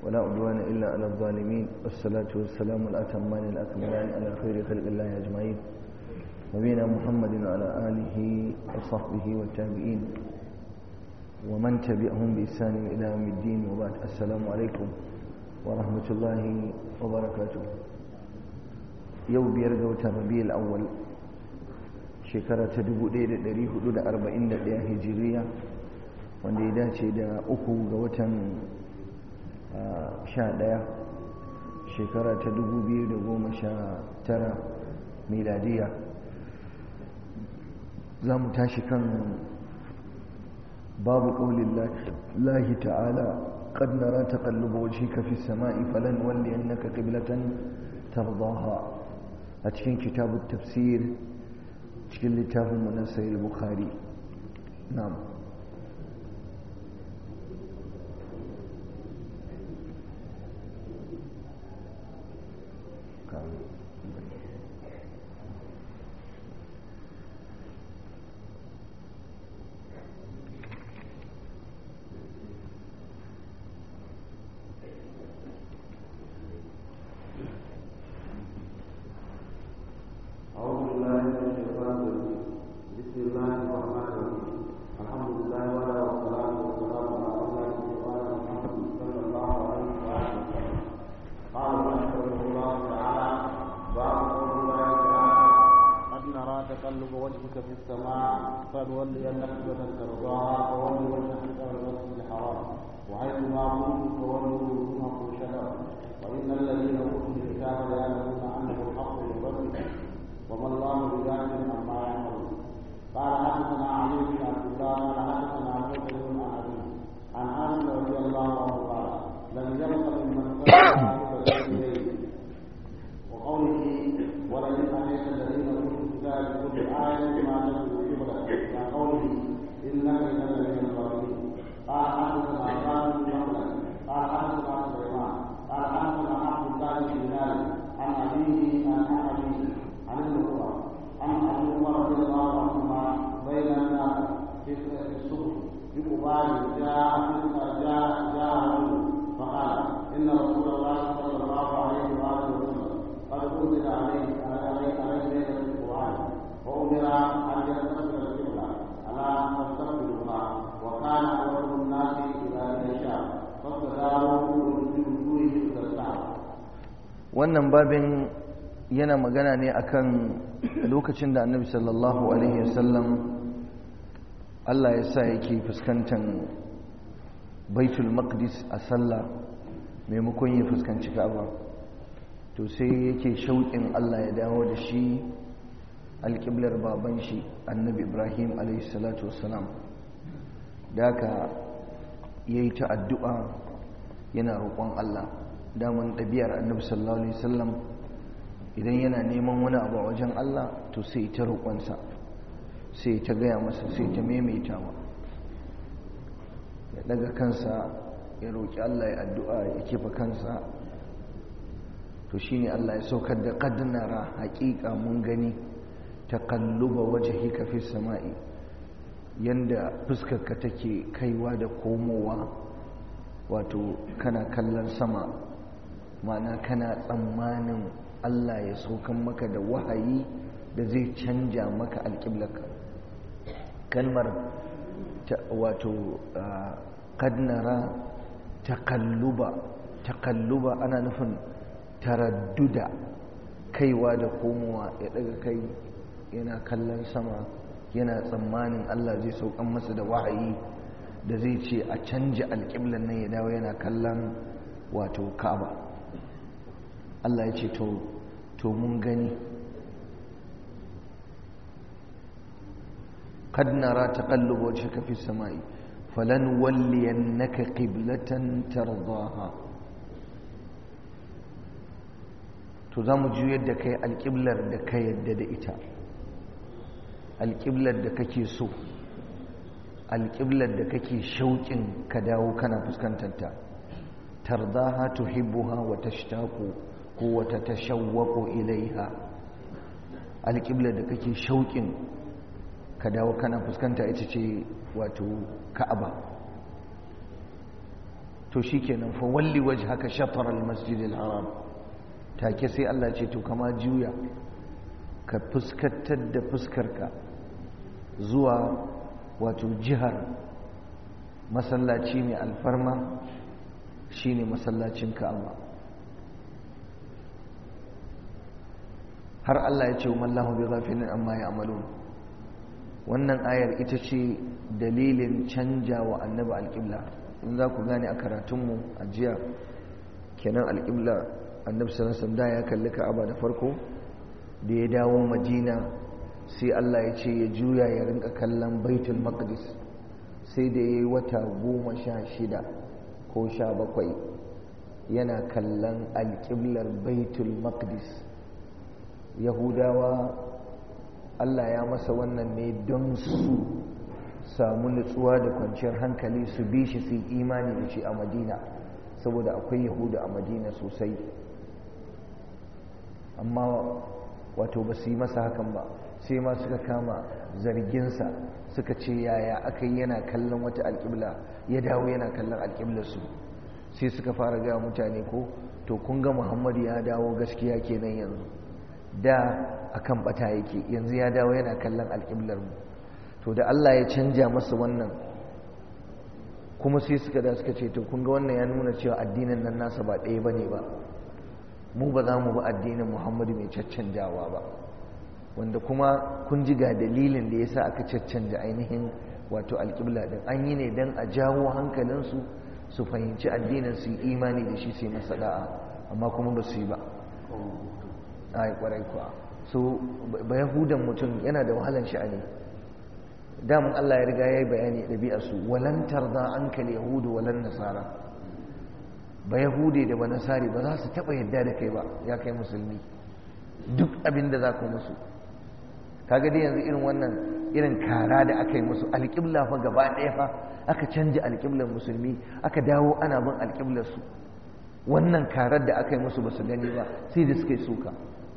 ولا عدوان إلا على الظالمين والصلاة والسلام الأتمان الأكملان على خير خلق الله أجمعين نبينا محمد وعلى آله وصحبه والتابعين ومن تبعهم بإحسان إلى يوم الدين وبعد السلام عليكم ورحمة الله وبركاته يوم بيرجع ربيع الأول shekara ta 1441 hijiriya wanda ya dace da uku ga watan sha ɗaya shekara ta 2019 miladiya za mu tashi kan babu ƙaunin lahi ta'ala قد نرى تقلب وجهك في السماء فلنولينك قبلة ترضاها أتكين كتاب التفسير cikin littafin na sayil bukhari na'am تقلب وجهك في السماء فلولينك قبلة ترضاها فول وجهك قبل المسجد الحرام وحيث ما كنتم فولوا وجوهكم شطرا وإن الذين أوتوا الكتاب ليعلمون أنه الحق من ربك وما الله بغافل عما يعملون قال حدثنا علي بن عبد الله قال حدثنا عبد بن أبي عن أنس رضي الله عنه قال لم يبق ممن صلى الليل وقوله ولئن أتيت الذين أوتوا الكتاب بكل آية ما تدعو قبلك يا قوله إنك إذا لمن الظالمين قال حدثنا عباد بن مخلد قال حدثنا سليمان قال حدثنا عبد الله بن بلال عن أبيه عن أبيه عن ابن عمر عن أبي عمر رضي الله عنهما بين الناس في السوق بقبال جاء جاء جاء رجل فقال إن رسول الله صلى الله عليه وآله وسلم قد أنزل عليه عليه عليه ليلة القرآن وأمر أن يستقبل القبلة ألا تستقبلها وكان أول الناس إلى الشام فاستداروا بوجوههم إلى الكعبة wannan babin yana magana ne akan lokacin da annabi sallallahu alaihi wasallam Allah ya sa yake fuskantar baitul maqdis a sallah maimakon ya fuskanci ka'aba to sai yake shauƙin Allah ya dawo da shi alƙiblar baban shi annabi ibrahim alaihi salatu wassalam da haka ya yi ta addu'a yana roƙon Allah daman ɗabi'ar annabi sallallahu alaihi wasallam idan yana neman wani abu a wajen Allah to sai ta roƙonsa sai ta gaya masa sai ta maimaitawa ya daga kansa ya roƙi Allah ya addu'a ya kefa kansa to shine Allah ya saukar da qaddara haƙiƙa mun gani taqalluba wajhika fi sama'i yanda fuskarka take kaiwa da komowa wato kana kallon sama ma'ana kana tsammanin Allah ya saukan maka da wahayi da zai canja maka alƙiblarka kalmar wato kadnara takalluba takalluba ana nufin taradduda kaiwa da komowa ya daga kai yana kallon sama yana tsammanin Allah zai saukan masa da wahayi da zai ce a canja alƙiblan nan ya dawo yana kallon wato ka'aba Allah ya ce to mun gani قد نرى تقلب وجهك في السماء فلنولينك قبلة ترضاها to za mu juyar da kai alƙiblar da ka yadda da ita alƙiblar da kake so alƙiblar da kake shauƙin ka dawo kana fuskantarta tardaha tuhibbuha wa tashtaqu ko wa tatashawwaqu ilaiha alƙiblar da kake shauƙin ka dawo kana fuskanta ita ce wato ka'aba to shikenan fa walli wajhaka shatr al-masjid al-haram take sai Allah ce to kama juya ka fuskantar da fuskarka zuwa wato jihar masallaci mai alfarma shine masallacin Ka'aba har Allah ya ce wa mallahu bi ghafilin amma ya'malun wannan ayar ita ce dalilin canja wa annabi alƙibla in za ku gane a karatunmu a jiya kenan alƙibla annabi sallallahu da ya kalli ka'aba da farko da ya dawo madina sai Allah ya ce ya juya ya rinka kallon baitul maqdis sai da ya yi wata goma sha shida ko sha bakwai yana kallon alƙiblar baitul maqdis yahudawa Allah ya masa wannan ne don su samu nutsuwa da kwanciyar hankali su bi shi su yi imani da shi a madina saboda akwai yahudu a madina sosai amma wato ba su yi masa hakan ba sai ma suka kama zarginsa suka ce yaya aka yi yana kallon wata alƙibla ya dawo yana kallon alƙiblarsu sai suka fara gaya mutane ko to kun ga muhammadu ya dawo gaskiya kenan yanzu da akan bata yake yanzu ya dawo yana kallon alƙiblar mu to da Allah ya canja masa wannan kuma sai suka da suka ce to kun ga wannan ya nuna cewa addinin nan nasa ba ɗaya bane ba mu ba za mu bi addinin Muhammadu mai caccanjawa ba wanda kuma kun ji ga dalilin da yasa aka caccanja ainihin wato alƙibla din an yi ne dan a jawo hankalinsu su fahimci addinin su yi imani da shi sai masa da'a amma kuma ba su yi ba ai kwarai kuwa so ba yahudan mutum yana da wahalan sha'ani damun Allah ya riga ya yi bayani ɗabi'arsu walan tarda an kal yahudu walan nasara ba yahude da ba nasari ba za su taɓa yadda da kai ba ya kai musulmi duk abin da za ku musu kaga dai yanzu irin wannan irin kara da aka yi musu alƙibla fa gaba ɗaya fa aka canja alƙiblar musulmi aka dawo ana bin alƙiblarsu wannan karar da aka yi musu ba su gani ba sai da suka yi suka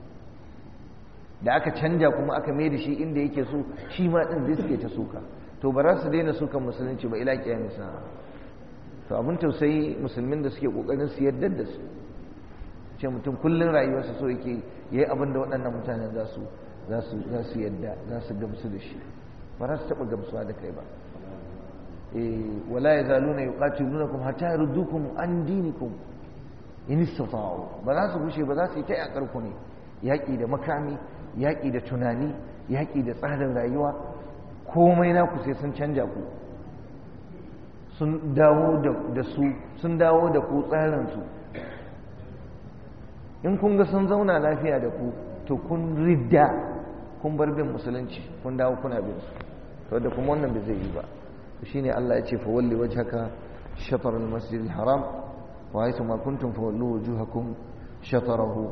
da aka canja kuma aka mai da shi inda yake so shi ma ɗin zai suke ta suka to ba za su daina sukan musulunci ba ila kiyami sa to abin tausayi musulmin da suke kokarin su yarda da su ce mutum kullun rayuwarsa so yake yayi abin da waɗannan mutanen za su za su za su yarda za su gamsu da shi ba za su taɓa gamsuwa da kai ba eh wala yazaluna yuqatilunakum hatta yurdukum an dinikum in istata'u ba za su gushe ba za su yi ta yakar ku ne yaƙi da makami yaƙi da tunani yaƙi da tsarin rayuwa komai naku sai sun canja ku sun dawo da su sun dawo da ku tsarinsu in kun ga sun zauna lafiya da ku to kun ridda kun bar bin musulunci kun dawo kuna bin su to da kuma wannan bai zai yi ba shine Allah ya ce fa walli wajhaka shatr al-masjid al-haram wa haythu ma kuntum fa wallu wujuhakum shatarahu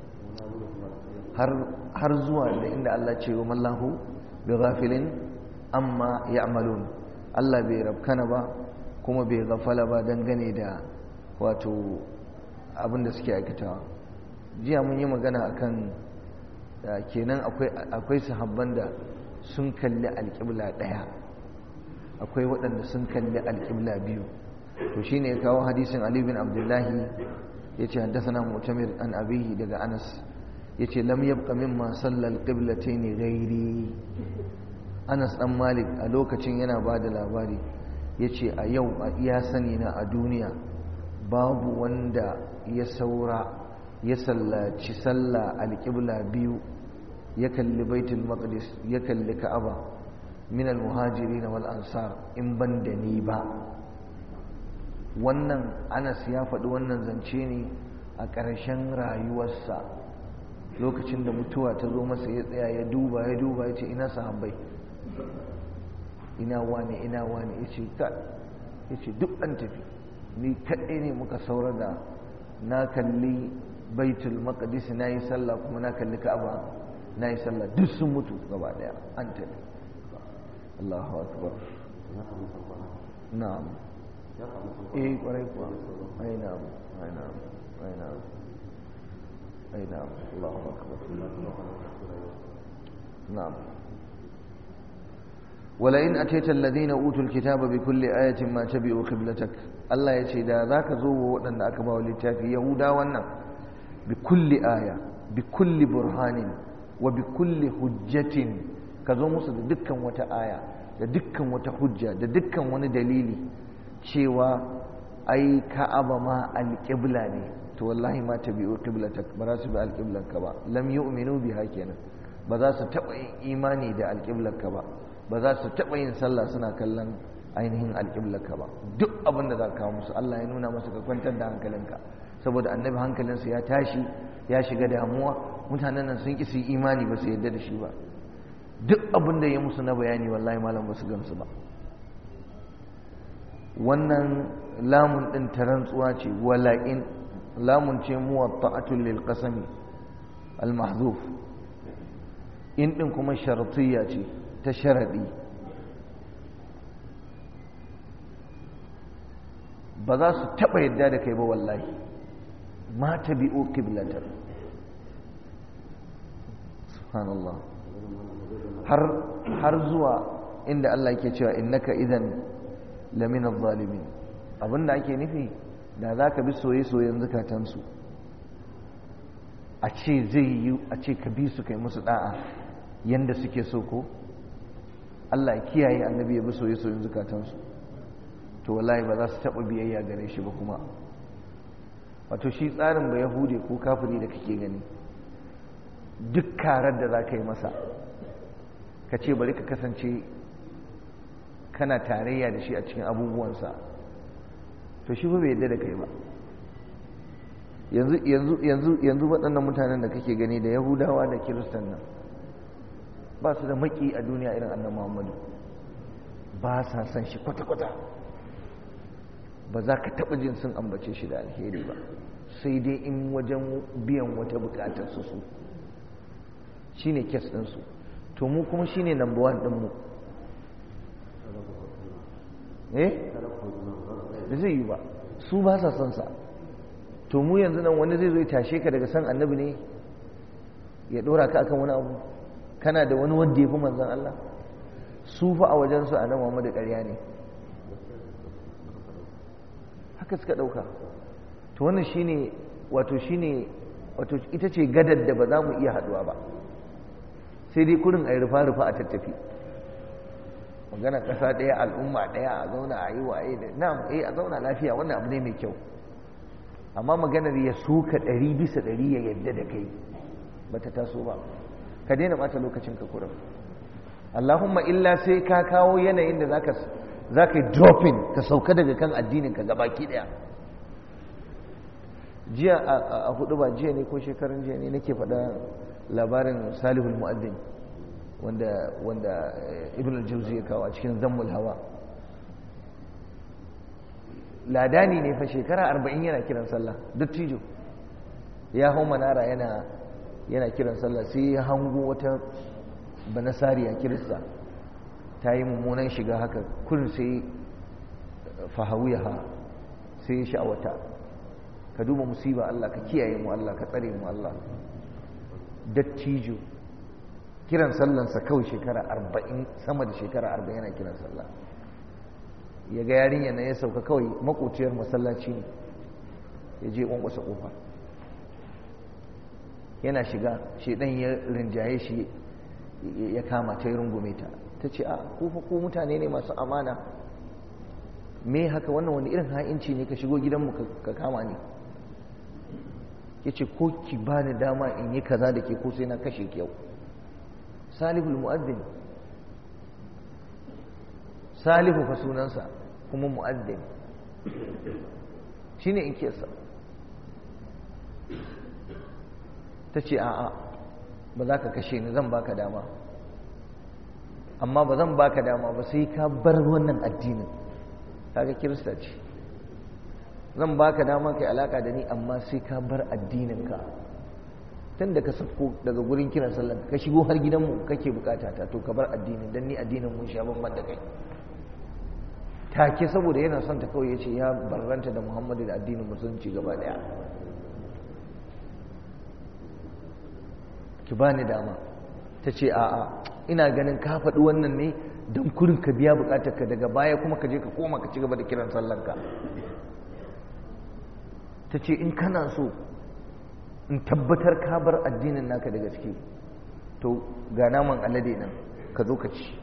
har zuwa da inda Allah ce wa mallahu bi ghafilin amma ya'malun Allah bai rabkana ba kuma bai gafala ba dangane da wato abin da suke aikatawa jiya mun yi magana akan kenan akwai akwai sahabban da sun kalli alƙibla ɗaya akwai waɗanda sun kalli alƙibla biyu to shine ya kawo hadisin Ali bin Abdullahi yace haddathana Mu'tamir an abihi daga Anas yace lam yabqa mimma sallal qiblatayn ghairi Anas dan Malik a lokacin yana bada labari yace a yau a iya sani na a duniya babu wanda ya saura ya sallaci sallah alqibla biyu ya kalli baitul maqdis ya kalli ka'aba min almuhajirin wal ansar in ban da ni ba wannan Anas ya faɗi wannan zance ne a ƙarshen rayuwarsa lokacin da mutuwa ta zo masa ya tsaya ya duba ya duba ya ce ina sahabbai ina wane ina wane ya ce ka ya ce duk an tafi ni kaɗai ne muka saura da na kalli baitul maqdis na yi sallah kuma na kalli ka'aba na yi sallah duk sun mutu gaba daya an tafi Allahu akbar na'am eh kwarai kuwa ai na'am ai na'am ai na'am أي نعم الله أكبر نعم wala in ataita alladhina utul kitaba bi kulli ayatin ma tabi'u qiblatak Allah ya ce da zaka zo wa waɗanda aka ba wa littafi yahuda wannan bi kulli aya bi kulli burhanin wa bi kulli hujjatin ka zo musu da dukkan wata aya da dukkan wata hujja da dukkan wani dalili cewa ai ka'aba ma alƙibla ne to wallahi ma tabi'u qiblatak ba za su bi alƙiblanka ba lam yu'minu biha kenan ba za su taɓa yin imani da alƙiblarka ba ba za su taɓa yin sallah suna kallon ainihin alƙiblarka ba duk abin da za ka kawo musu Allah ya nuna masa ka kwantar da hankalinka saboda annabi hankalinsa ya tashi ya shiga damuwa mutanen nan sun ƙi su yi imani ba su yarda da shi ba duk abin da ya musu na bayani wallahi malam ba su gamsu ba wannan lamun ɗin ta rantsuwa ce wala'in lamun ce muwatta'atul lil qasami al mahzuf in ɗin kuma sharatiyya ce ta sharaɗi ba za su taɓa yadda da kai ba wallahi ma ta bi'o kiblatar subhanallah har zuwa inda Allah ke cewa innaka idan lamina zalimin abinda ake nufi da za ka bi soye-soyen zukatansu a ce zai yi a ce ka bi su kai musu da'a yanda suke so ko Allah ya kiyaye annabi ya bi soye-soyen zukatansu to wallahi ba za su taɓa biyayya gare shi ba kuma wato shi tsarin ba yahude ko kafiri da kake gani duk karar da za ka yi masa ka ce bari ka kasance kana tarayya da shi a cikin abubuwansa to shi ba bai yadda da kai ba yanzu yanzu yanzu yanzu waɗannan mutanen da kake gani da yahudawa da kiristan nan ba su da maki a duniya irin annan muhammadu ba sa san shi kwata-kwata ba za ka taɓa jin sun ambace shi da alheri ba sai dai in wajen biyan wata bukatar su su shi ne kes ɗinsu to mu kuma shi ne number one ɗinmu eh da zai yi ba su ba sa son sa to mu yanzu nan wani zai zo ya tashe ka daga san annabi ne ya ɗora ka akan wani abu kana da wani wanda ya fi manzan Allah su fa a wajensu a nan Muhammadu ƙarya ne haka suka ɗauka to wannan shine wato shine wato ita ce gadar da ba za mu iya haɗuwa ba sai dai kurin a yi rufa-rufa a tattafi magana ƙasa ɗaya al'umma ɗaya a zauna a yi waye da na eh a zauna lafiya wannan abu ne mai kyau amma maganar ya suka ɗari bisa ɗari ya yadda da kai ba ta taso ba ka daina ɓata lokacin ka kurin Allahumma illa sai ka kawo yanayin da zaka za ka yi dropping ka sauka daga kan addinin ka gabaki daya jiya a hudu ba jiya ne ko shekarun jiya ne nake faɗa labarin salihul mu'addin wanda wanda ibn al-jawzi ya kawo a cikin zammul hawa ladani ne fa shekara arba'in yana kiran sallah dattijo ya hau manara yana yana kiran sallah sai ya hango wata banasariya kirista ta yi mummunan shiga haka kurin sai fahawiyaha sai ya sha'awata ka duba musiba Allah ka kiyaye mu Allah ka tsare mu Allah dattijo kiran sallansa kawai shekara arba'in sama da shekara arba'in yana kiran sallah ya ga yarinya na ya sauka kawai makociyar masallaci ne ya je ƙwanƙwasa ƙofa yana shiga shedan ya rinjaye shi ya kama ta yi rungume ta ta ce a kufa ko mutane ne masu amana me haka wannan wani irin ha'inci ne ka shigo gidanmu ka kama ni ya ce ko ki ba ni dama in yi kaza da ke ko sai na kashe ki yau salihul mu'addin salihu fa sunansa kuma mu'addin shi ne in kesa ta ce a'a ba za ka kashe ni zan baka dama amma ba zan baka dama ba sai ka bar wannan addinin kaga kirista ce zan baka dama kai alaka da ni amma sai ka bar addininka tun da ka sako daga gurin kiran sallan ka shigo har gidanmu kake bukata ta to ka bar addinin dan ni addinin mun sha bamban da kai take saboda yana son ta kawai yace ya barranta da Muhammadu da addinin musulunci gaba daya ki bani dama ta ce a'a ina ganin ka faɗi wannan ne don kurin ka biya bukatar ka daga baya kuma ka je ka koma ka ci gaba da kiran sallanka ta ce in kana so in tabbatar ka bar addinin naka da gaske to ga naman alade nan ka zo ka ci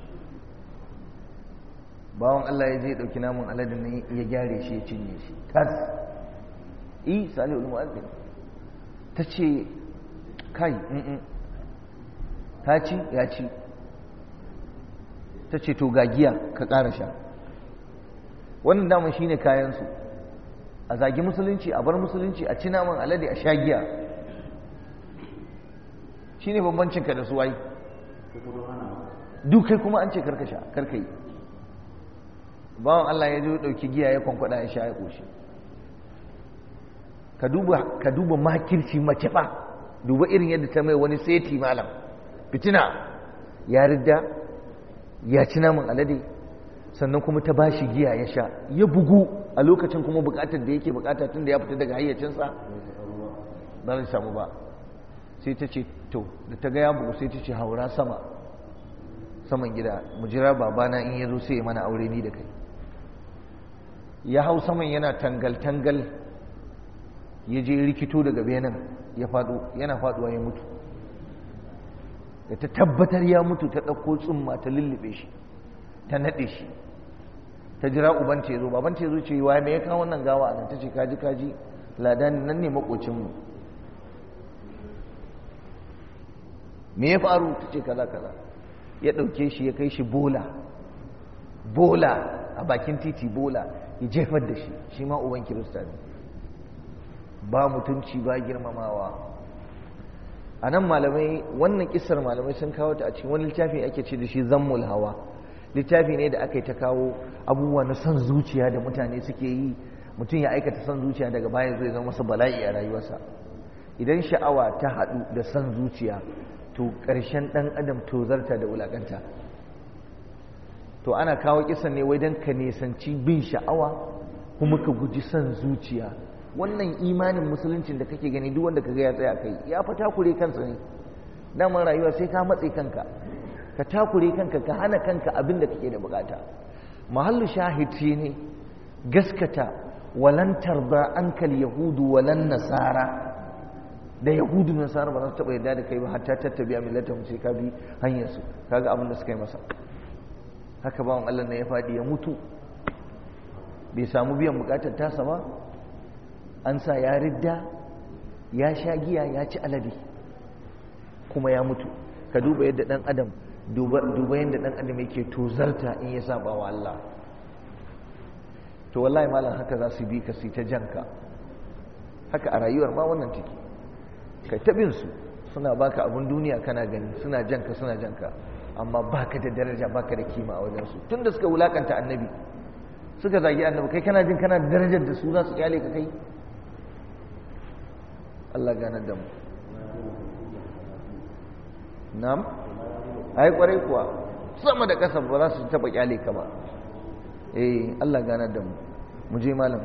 bawan Allah ya je ɗauki naman alade nan ya gyare shi ya cinye shi tas i salihul mu'azzin ta ce kai ta ci ya ci ta ce to ga giya ka ƙara sha wannan daman shine kayansu a zagi musulunci a bar musulunci a ci naman alade a sha giya shine bambancin ka da su wai duk kai kuma an ce karkasha karkai bawan Allah ya zo dauki giya ya kwankwada ya sha ya koshi ka duba ka duba makirci mace fa duba irin yadda ta mai wani seti malam fitina ya ridda ya ci naman alade sannan kuma ta bashi giya ya sha ya bugu a lokacin kuma bukatar da yake bukata tun da ya fita daga hayyacinsa ba zai samu ba sai ta ce to da ta ga ya bugu sai ta ce haura sama saman gida mu jira babana in ya zo sai ya mana aure ni da kai ya hau saman yana tangal-tangal ya je rikito daga benin ya faɗo yana faɗuwa ya mutu da ta tabbatar ya mutu ta ɗauko tsumma ta lullube shi ta naɗe shi ta jira uban ce zo baban ce zo ce wa me ya kawo wannan gawa a nan ta ce kaji kaji ladan nan ne makocinmu me ya faru ta ce kaza kaza ya ɗauke shi ya kai shi bola bola a bakin titi bola ya jefar da shi shi ma uban kirista ne ba mutunci ba girmamawa a nan malamai wannan kisar malamai sun kawo ta a cikin wani littafi ake ce da shi zammul hawa littafi ne da aka yi ta kawo abubuwa na son zuciya da mutane suke yi mutum ya aikata son zuciya daga baya zai zama masa bala'i a rayuwarsa idan sha'awa ta haɗu da son zuciya to ƙarshen ɗan adam tozarta da wulaƙanta to ana kawo kisan ne wai don ka nisanci bin sha'awa kuma ka guji son zuciya wannan imanin musuluncin da kake gani duk wanda kaga ya tsaya kai ya fa takure kansa ne daman rayuwa sai ka matse kanka ka takure kanka ka hana kanka abin da kake da bukata mahallu shahid ne gaskata walan tarda ankal yahudu walan nasara da yahudu da nasara ba za su taba yarda da kai ba hatta tattabi'a millatahum sai ka bi hanyar su kaga abin da suka yi masa haka bawan Allah ne ya fadi ya mutu bai samu biyan bukatar tasa ba an sa ya ridda ya sha giya ya ci alade kuma ya mutu ka duba yadda dan adam duba yadda dan adam yake tozarta in ya saba wa Allah to wallahi malam haka za su bi ka su ta janka haka a rayuwar ma wannan take kai tabin su suna baka abun duniya kana gani suna janka suna janka amma baka da daraja baka da kima a wajen su tunda suka wulakanta annabi suka zagi annabi kai kana jin kana da darajar da su za su kyale ka kai Allah ganar da mu nam ai kwarai kuwa sama da ƙasa ba za su taɓa kyale ka ba eh Allah ganar da mu mu je malam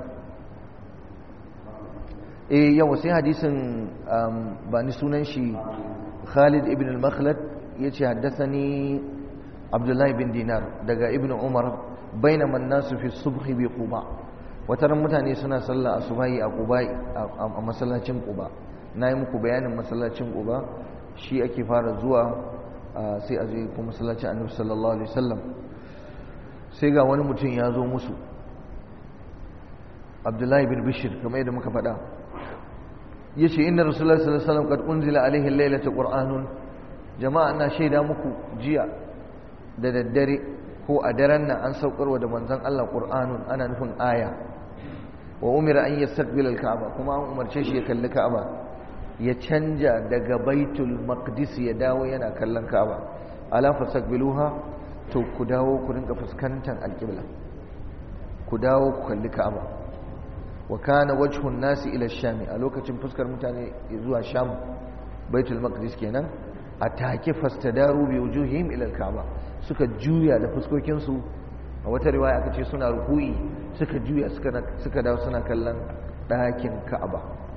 eh yawa sai hadisin ba ni sunan shi Khalid ibn al-Makhlad yace haddathani Abdullah bin Dinar daga Ibn Umar bainama an-nasu fi subhi bi Quba wataran mutane suna sallah asubahi a Quba a masallacin Quba nayi muku bayanin masallacin Quba shi ake fara zuwa sai a je kuma masallacin Annabi sallallahu alaihi wasallam sai ga wani mutum ya zo musu Abdullahi bin Bishir kamar yadda muka faɗa yace inna rasulullahi sallallahu alaihi wasallam qad unzila alaihi laylata qur'anun jama'a ina shaida muku jiya da daddare ko a daren nan an saukarwa da manzon Allah qur'anun ana nufin aya wa umira an yastaqbil al-ka'ba kuma an umarce shi ya kalli ka'aba ya canja daga baitul maqdis ya dawo yana kallon ka'aba ala fasaqbiluha to ku dawo ku rinka fuskantar alqibla ku dawo ku kalli ka'aba wa kana wajhun nasi ila sham a lokacin fuskar mutane zuwa sham baitul maqdis kenan a take fastadaru bi wujuhihim ila al-ka'ba suka juya da fuskokin su a wata riwaya aka ce suna ruku'i suka juya suka suka dawo suna kallon ɗakin ka'aba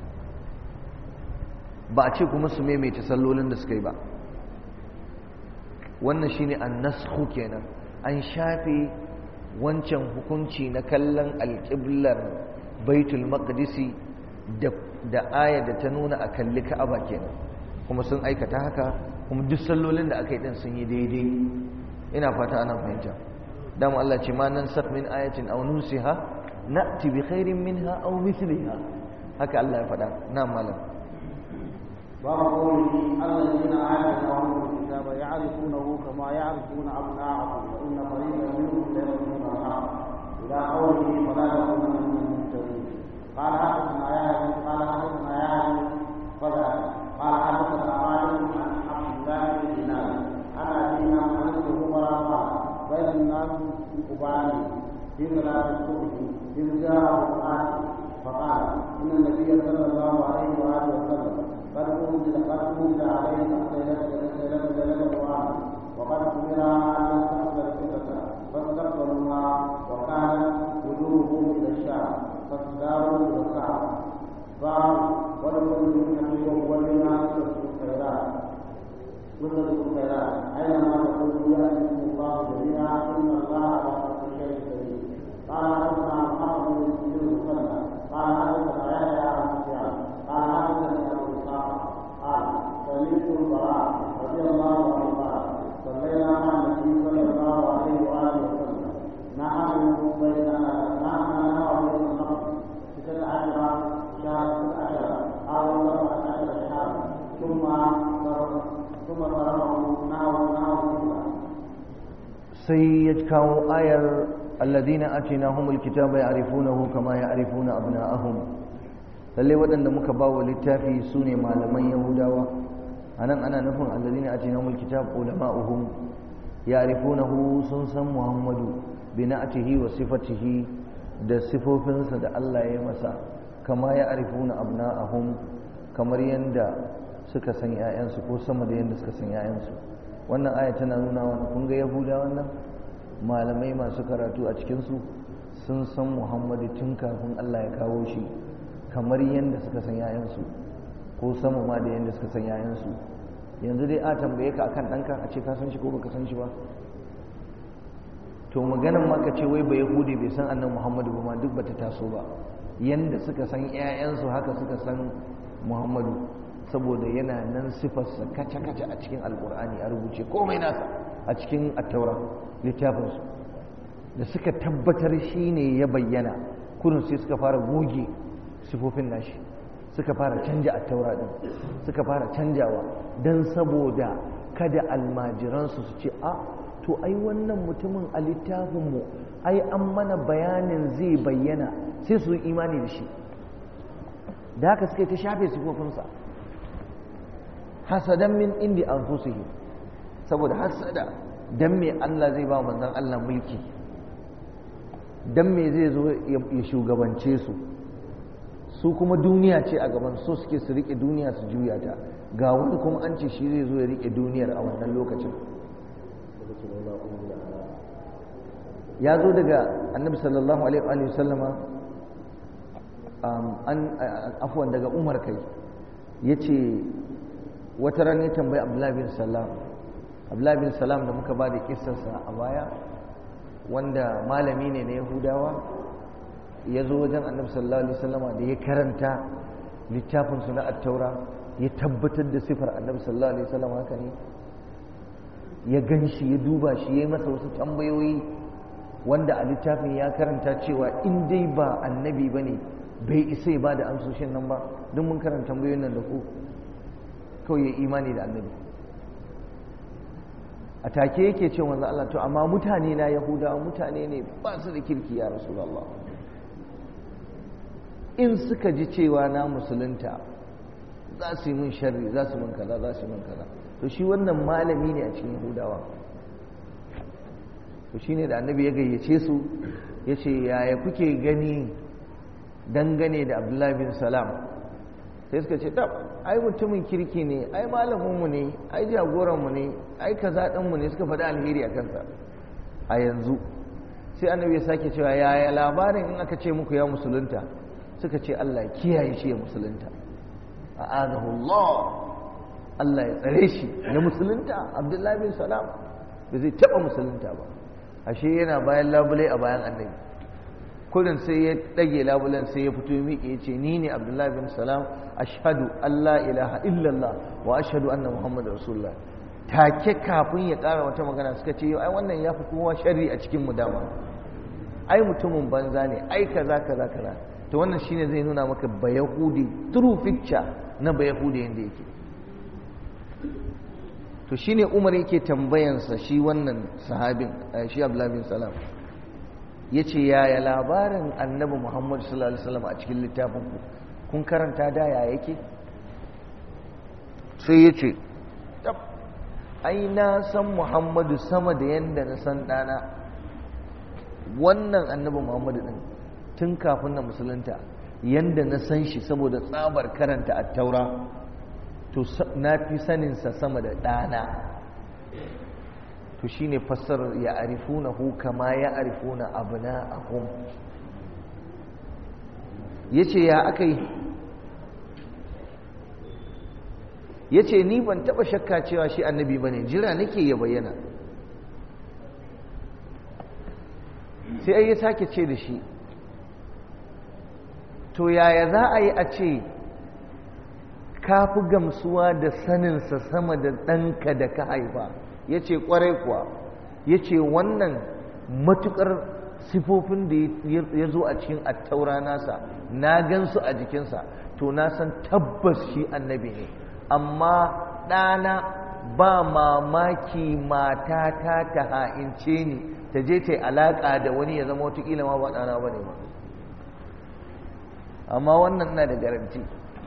ba a ce kuma su maimaita sallolin da suka yi ba wannan shine an-nasxu kenan an shafe wancan hukunci na kallon alƙiblar baitul maqdisi da aya da ta nuna a kalli ka'aba kenan kuma sun aikata haka kuma duk sallolin da aka yi din sun yi daidai ina fata ana fahimta dama Allah ce ma nan sak min ayatin aw nusiha na'ti bi khairin minha aw mithliha haka Allah ya faɗa na malam باب قوله الذين آتيناهم الكتاب يعرفونه كما يعرفون أبناءهم وإن فريقا منهم ليكتمون الحق إلى قوله فلا تكونن من الممتدين قال حدثنا يا قال حدثنا يا فلا قال حدثنا مالك عن عبد الله بن دينار عن أبينا عن ابن عمر قال بين الناس في قبان في صلاة الصبح إذ جاءه القاتل فقال إن النبي صلى الله عليه وآله وسلم قد أنزل قد أنزل عليه ليلة ليلة القرآن وقد أمر أن نستقبل القبلة فاستقبلوها وكانت وجوههم إلى الشام فاستداروا إلى الكعبة قال ولكل نبي ولنا سورة الخيرات سورة الخيرات أينما تقولوا يأتيكم الله جميعا إن الله على كل شيء قدير قال حدثنا محمد بن مسلم قال حدثنا يحيى عن سفيان قال حدثني أبو إسحاق قال سمعت البراء رضي الله عنه قال صلينا مع النبي صلى الله عليه وآله وسلم نحن بيننا نحن نرى بين النقص ستة عشر شهر ستة عشر أو سبعة عشر شهرا ثم ثم ضربه نحو نحو sai ya kawo ayar alladina atinahumul kitaba ya'rifunahu kama ya'rifuna abna'ahum lalle waɗanda muka ba wa littafi sune malaman yahudawa anan ana nufin alladina atinahumul kitab ulama'uhum ya'rifunahu sun san muhammadu bina'atihi wa sifatihi da sifofinsa da Allah ya masa kama ya'rifuna abna'ahum kamar yanda suka san 'ya'yansu ko sama da yanda suka san 'ya'yansu wannan aya tana nuna wani kun ga yahuda wannan malamai masu karatu a cikinsu sun san muhammadu tun kafin allah ya kawo shi kamar yadda suka san yayansu ko sama ma da yadda suka san yayansu yanzu dai a tambaye ka akan ɗanka a ce ka san shi ko baka san shi ba to maganan ma ka ce wai ba yahudi bai san annan muhammadu ba ma duk bata taso ba yadda suka san yayansu haka suka san muhammadu saboda yana nan sifarsa kaca-kaca a cikin alkur'ani a rubuce komai nasa a cikin attaura littafinsu da suka tabbatar shi ne ya bayyana kurin sai suka fara goge sifofin nashi suka fara canja attaura din suka fara canjawa don saboda kada almajiransu su ce a to ai wannan mutumin a littafinmu ai an mana bayanin zai bayyana sai su yi imani da shi da haka suka yi ta shafe sifofinsa hasadan min indi anfusihim saboda hasada dan me Allah zai ba manzon Allah mulki dan me zai zo ya shugabance su su kuma duniya ce a gaban so suke su rike duniya su juya ta ga wani kuma an ce shi zai zo ya rike duniyar a wannan lokacin ya zo daga annabi sallallahu alaihi wa sallama an afwan daga umar kai yace wata ran ya tambayi abdullahi bin salam abdullahi bin salam da muka ba da kissarsa a baya wanda malami ne na yahudawa ya zo wajen annabi sallallahu alaihi wasallama da ya karanta littafinsu na attaura ya tabbatar da sifar annabi sallallahu alaihi wasallam haka ne ya gan shi ya duba shi ya yi masa wasu tambayoyi wanda a littafin ya karanta cewa in dai ba annabi ba ne bai isa ya ba da amsoshin nan ba don mun karanta tambayoyin nan da ku kawai ya imani da annabi a take yake ce wanzu Allah to amma mutane na yahudawa mutane ne ba su da kirki ya rasulallah in suka ji cewa na musulunta za su yi min sharri za su min kaza za su yi min kaza to shi wannan malami ne a cikin yahudawa to shine da annabi ya gayyace su ya ce yaya kuke gani dangane da abdullahi bin salam sai suka ce tab ai mutumin kirki ne ai malaminmu ne ai jagoranmu ne ai kaza ɗinmu ne suka faɗi alheri a kansa a yanzu sai annabi ya sake cewa yaya labarin in aka ce muku ya musulunta suka ce Allah ya kiyaye shi ya musulunta a'adahu Allah Allah ya tsare shi ya musulunta Abdullahi bin Salam ba zai taɓa musulunta ba ashe yana bayan labule a bayan annabi kurin sai ya ɗage labulen sai ya fito miƙe ya ce ni ne abdullahi bin salam ashhadu allah ilaha illallah wa ashhadu anna muhammadu rasulullah take kafin ya ƙara wata magana suka ce ai wannan ya fi kowa sharri a cikin mu dama ai mutumin banza ne ai kaza kaza kaza to wannan shine zai nuna maka bayahudi true picture na bayahudi yanda yake to shine umar yake tambayansa shi wannan sahabin shi abdullahi bin salam yace yaya labarin annabi muhammad sallallahu alaihi wasallam a cikin littafin ku kun karanta da ya yake sai yace ai na san muhammadu sama da yanda na san dana wannan annabi muhammadu din tun kafin na musulunta yanda na san shi saboda tsabar karanta a taura to na fi saninsa sama da ɗana to shi ne fassarar ya arifuna hu kama ya arifuna abu na ahun ya ce ya aka yi ya ce ni ban taɓa shakka cewa shi annabi ba ne jira nake ya bayyana sai ai ya sake ce da shi to yaya za a yi a ce ka fi gamsuwa da saninsa sama da ɗanka da ka haifa ya ce ƙwarai kuwa ya ce wannan matuƙar sifofin da ya zo a cikin attaura nasa na gansu a jikinsa to na san tabbas shi annabi ne amma ɗana ba mamaki matata ta ha'ince ni ta je ta yi alaƙa da wani ya zama watakila ma ba ɗana ba ne ba amma wannan na da garanti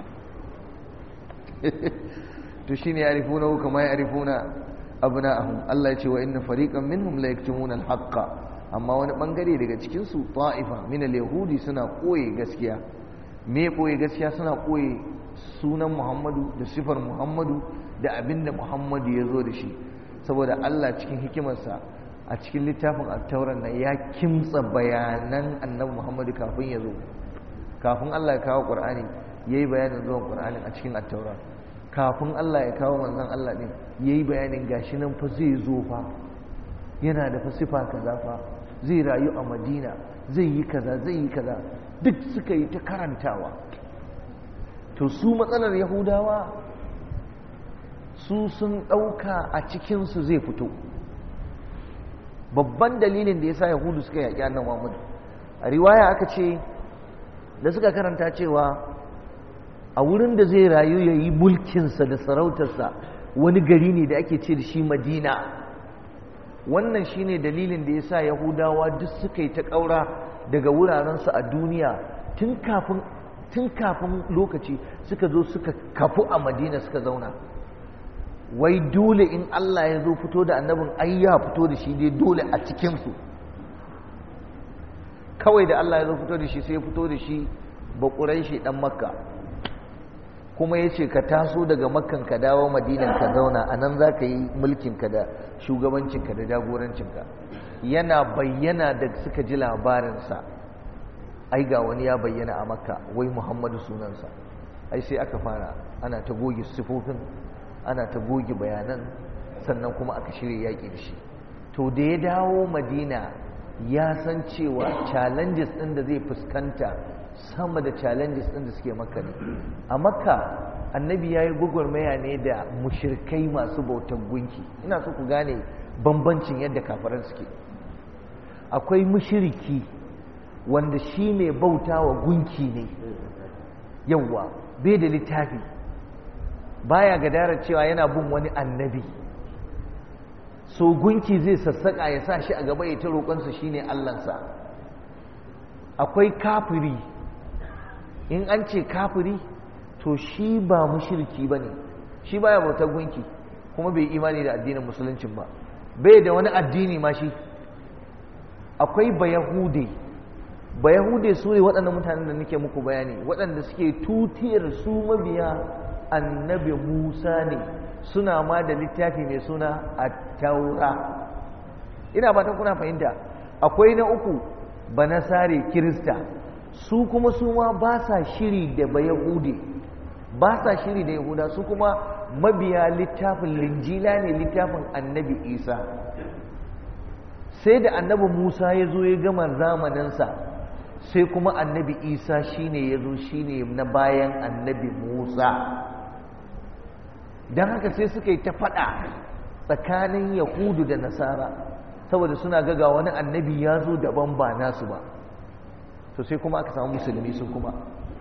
to shi ne ya rifuna kama ya rifuna abna'ahum Allah ya ce wa inna fariqan minhum la yaktumuna al-haqqa amma wani bangare daga cikin su ta'ifa min al-yahudi suna koye gaskiya me koye gaskiya suna koye sunan Muhammadu da sifar Muhammadu da abinda Muhammadu ya zo da shi saboda Allah cikin hikimarsa a cikin littafin at-tauran nan ya kimtsa bayanan annabi Muhammadu kafin ya zo kafin Allah ya kawo Qur'ani yayi bayanin zuwan Qur'ani a cikin at-taura kafin Allah ya kawo manzon Allah din yayi bayanin gashi nan fa zai zo fa yana da fa sifa kaza fa zai rayu a Madina zai yi kaza zai yi kaza duk suka yi ta karantawa to su matsalar Yahudawa su sun ɗauka a cikinsu zai fito babban dalilin da ya sa Yahudu suka yaƙi annan Muhammad a riwaya aka ce da suka karanta cewa a wurin da zai rayu ya yi mulkinsa da sarautarsa wani gari ne da ake ce da shi madina wannan shine dalilin da ya sa yahudawa duk suka yi ta ƙaura daga wurarensu a duniya tun kafin lokaci suka zo suka kafu a madina suka zauna wai dole in allah ya zo fito da annabin ai ya fito da shi dai dole a cikinsu kawai da allah ya zo fito da shi sai ya fito da shi bakurai shi dan makka kuma ya ce ka taso daga makkan ka dawo madinan ka zauna a nan za ka yi mulkinka da shugabancinka da jagorancinka yana bayyana da suka ji labarinsa ai ga wani ya bayyana a makka wai muhammadu sunansa ai sai aka fara ana ta goge sifofin ana ta goge bayanan sannan kuma aka shirya yaƙi da shi to da ya dawo madina ya san cewa challenges ɗin da zai fuskanta sama da challenges ɗin da suke makka ne a makka annabi ya yi gwagwarmaya ne da mushirkai masu bautan gunki ina so ku gane bambancin yadda kafaran suke akwai mushiriki wanda shi mai bauta wa gunki ne yawwa bai da littafi baya gadara cewa yana bin wani annabi so gunki zai sassaƙa ya sa shi a gaba ya ta roƙonsa shine allansa akwai kafiri in an ce kafiri to shi ba mushirki ba ne shi baya bautar gunki kuma bai imani da addinin musuluncin ba bai da wani addini ma shi akwai bayahude bayahude su ne waɗannan mutanen da nake muku bayani waɗanda suke tutiyar su mabiya annabi musa ne suna ma da littafi mai suna a taura ina ba ta kuna fahimta akwai na uku banasare kirista su kuma su ma ba sa shiri da bayahude ba sa shiri da yahuda su kuma mabiya littafin linjila ne littafin annabi isa sai da annabi musa ya zo ya gama zamaninsa sai kuma annabi isa shine ya zo shine na bayan annabi musa don haka sai suka yi ta faɗa tsakanin yahudu da nasara saboda suna gaga wani annabi ya zo daban ba nasu ba to sai kuma aka samu musulmi sun kuma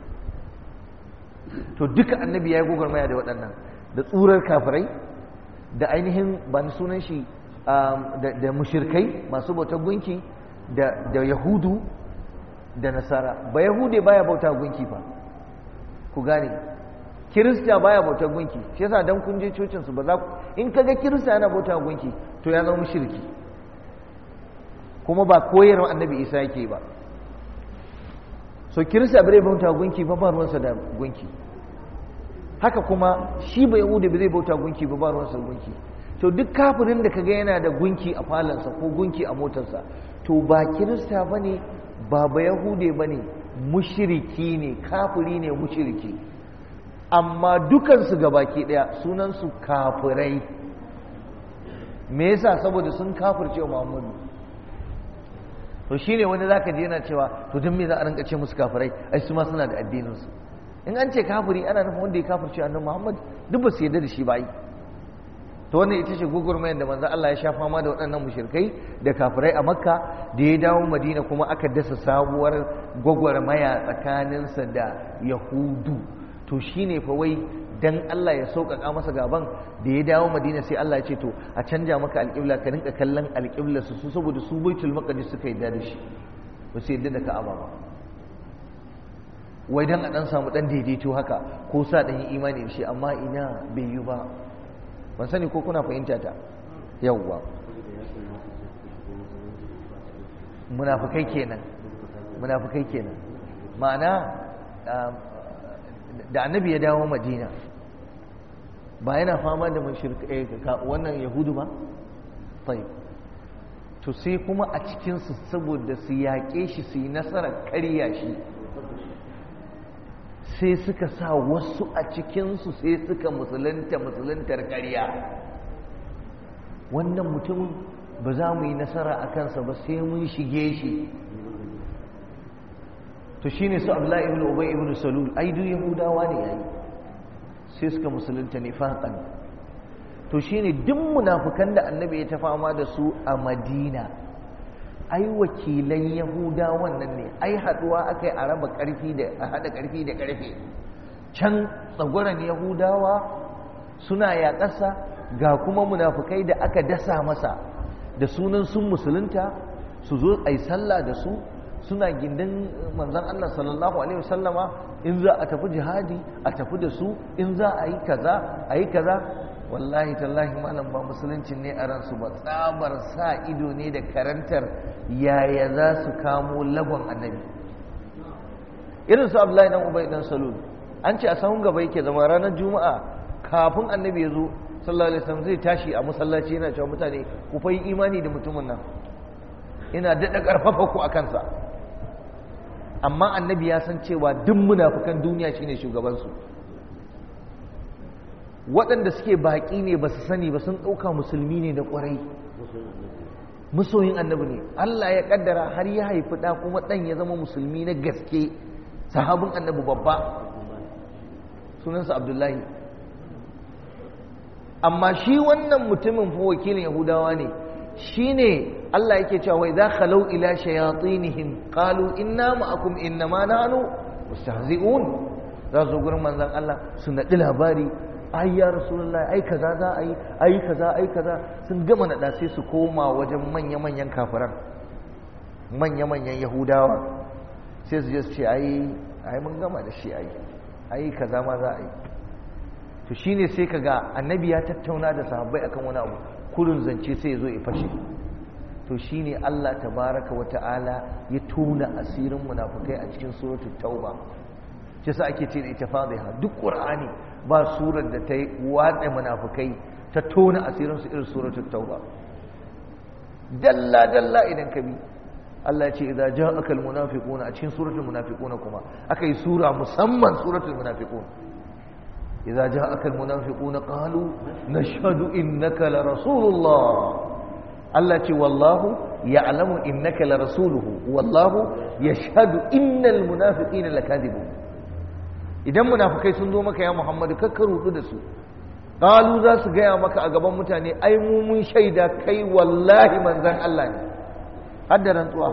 to duka annabi ya yi gwagwarmaya da waɗannan da tsurar kafirai da ainihin ba ni sunan shi da mushirkai masu bautar gunki da yahudu da nasara ba yahude baya bauta gunki fa ku gane kirista baya bautar gunki shi yasa dan kun je cocin su ba za in kaga kirista yana bauta gunki to ya zama mushriki kuma ba koyarwa annabi isa yake ba so kirista bai bauta gunki ba ba ruwansa da gunki haka kuma shi bai yahudi bai bauta gunki ba ba ruwansa gunki to duk kafirin da kaga yana da gunki a falansa ko gunki a motarsa to ba kirista bane ba ba yahude bane mushriki ne kafiri ne mushriki amma dukansu gabaki daya sunansu kafirai me yasa saboda sun kafirce wa Muhammadu to shine wani zaka je yana cewa to dan me za a rinka ce musu kafirai ai su ma suna da addinin su in an ce kafiri ana nufin wanda ya kafirce annabi Muhammad duk ba su yarda da shi ba to wannan ita ce gugurmayar da manzo Allah ya sha fama da waɗannan mushrikai da kafirai a Makka da ya dawo Madina kuma aka dasa sabuwar gwagwarmaya tsakaninsa da Yahudu to shine fa wai dan Allah ya sauƙaƙa masa gaban da ya dawo Madina sai Allah ya ce to a canja maka alƙibla ka rinka kallon alƙibla su su saboda su baitul maqdis suka yadda da shi ba su yadda da Ka'aba ba wai dan a dan samu dan daidaito haka ko sa dan yi imani da shi amma ina bai yi ba ban sani ko kuna fahimta ta yawwa munafikai kenan munafikai kenan ma'ana da annabi ya dawo madina ba yana fama da wannan yahudu ba tai to sai kuma a cikinsu saboda su yaƙe shi su yi nasarar karya shi sai suka sa wasu a cikinsu sai suka musulunta musuluntar karya wannan mutumin ba za mu yi nasara a kansa ba sai mun shige shi to shine su abdullahi ibn ubay ibn salul ai duk yahudawa ne yayi sai suka musulunta nifaqan to shine duk munafikan da annabi ya ta fama da su a madina ai wakilan yahudawan nan ne ai haduwa akai a raba karfi da a hada karfi da karfe can tsagoran yahudawa suna yaƙasa ga kuma munafukai da aka dasa masa da sunan sun musulunta su zo a yi sallah da su suna gindin manzan Allah sallallahu Alaihi wasallama in za a tafi jihadi a tafi da su in za a yi kaza a yi kaza wallahi tallahi malam ba musuluncin ne a ransu ba tsabar sa ido ne da karantar yaya za su kamo lagon annabi irin su abdullahi dan ubay dan salul an ce a sahun gaba yake zama ranar juma'a kafin annabi ya zo sallallahu alaihi wasallam zai tashi a masallaci yana cewa mutane ku fa yi imani da mutumin nan ina daɗa ƙarfafa ku a kansa amma annabi ya san cewa duk munafukan duniya shine shugabansu waɗanda suke baƙi ne ba su sani ba sun ɗauka musulmi ne da ƙwarai masoyin annabi ne Allah ya ƙaddara har ya haifi ɗa kuma ɗan ya zama musulmi na gaske sahabin annabi babba sunansa abdullahi amma shi wannan mutumin fa wakilin yahudawa ne shine Allah yake cewa wai za khalau ila shayatinihim qalu inna ma'akum innama nahnu mustahzi'un za su gurin manzon Allah su naɗi labari ai ya rasulullahi ai kaza za a yi ai kaza ai kaza sun gama naɗa sai su koma wajen manya-manyan kafiran manya-manyan yahudawa sai su je su ce ai ai mun gama da shi ai ai kaza ma za a yi to shine sai kaga annabi ya tattauna da sahabbai akan wani abu kurin zance sai ya zo ya fashe to shine Allah tabaraka wa ta'ala ya tona asirin munafukai a cikin suratul tauba shi sa ake ce da ita fadiha duk qur'ani ba surar da ta yi watsa munafukai ta tona asirin su irin suratul tauba dalla dalla idan ka bi Allah ya ce idza ja'aka almunafiquna a cikin suratul munafiquna kuma akai sura musamman suratul munafiqun idza ja'aka almunafiquna qalu nashhadu innaka la rasulullah Allah ce wallahu ya'lamu innaka la rasuluhu wallahu yashhadu innal munafiqina lakadibun idan munafikai sun zo maka ya Muhammadu kakka rudu da su qalu za su gaya maka a gaban mutane ai mu mun shaida kai wallahi manzon Allah ne har da rantsuwa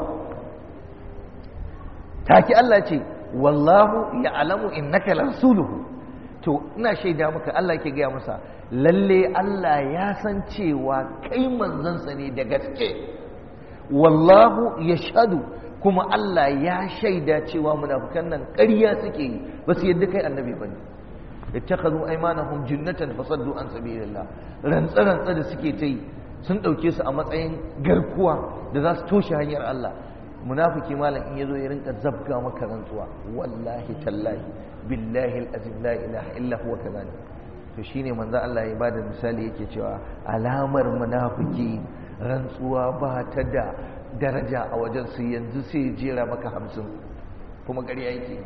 taki Allah ce wallahu ya'lamu innaka la rasuluhu to ina shaida maka Allah yake gaya masa lalle Allah ya san cewa kai manzansa ne da gaske wallahu yashhadu kuma Allah ya shaida cewa munafukan nan ƙarya suke yi ba su yadda kai annabi ba ne ittakhadhu aymanahum jinnatan fasaddu an sabilillah rantsa rantsa da suke ta yi sun ɗauke su a matsayin garkuwa da za su toshe hanyar Allah munafiki malam in yazo ya rinka zabga maka rantsuwa wallahi tallahi billahi alazim la ilaha illa huwa kadhalik to shine manzo Allah ya bada misali yake cewa alamar munafiki rantsuwa ba ta da daraja a wajen su yanzu sai jera maka hamsin kuma ƙarya yake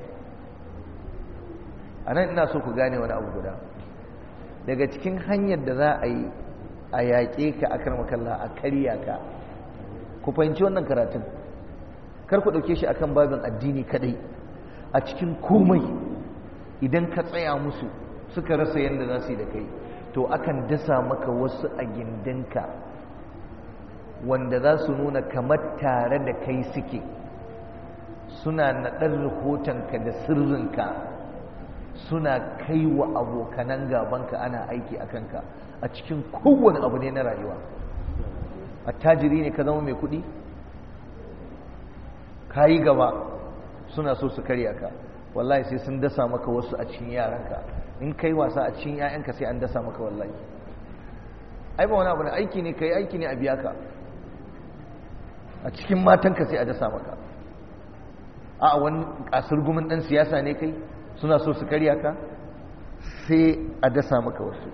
a nan ina so ku gane wani abu guda daga cikin hanyar da za a yi a yaƙe ka akan makalla a karya ka ku fahimci wannan karatun kar ku ɗauke shi akan babin addini kadai a cikin komai idan ka tsaya musu suka rasa yadda za su yi da kai to akan dasa maka wasu a gindinka wanda za su nuna kamar tare da kai suke suna naɗar rahotonka da sirrinka suna kai wa abokanan gabanka ana aiki a kanka a cikin kowane abu ne na rayuwa attajiri ne ka zama mai kuɗi ka yi gaba suna so su karya ka wallahi sai sun dasa maka wasu a cikin yaranka in kai wasa a cikin 'ya'yanka sai an dasa maka wallahi ai ba wani abu ne aiki ne kai aiki ne a biya ka a cikin matanka sai a dasa maka a wani kasar gumin ɗan siyasa ne kai suna so su karya ka sai a dasa maka wasu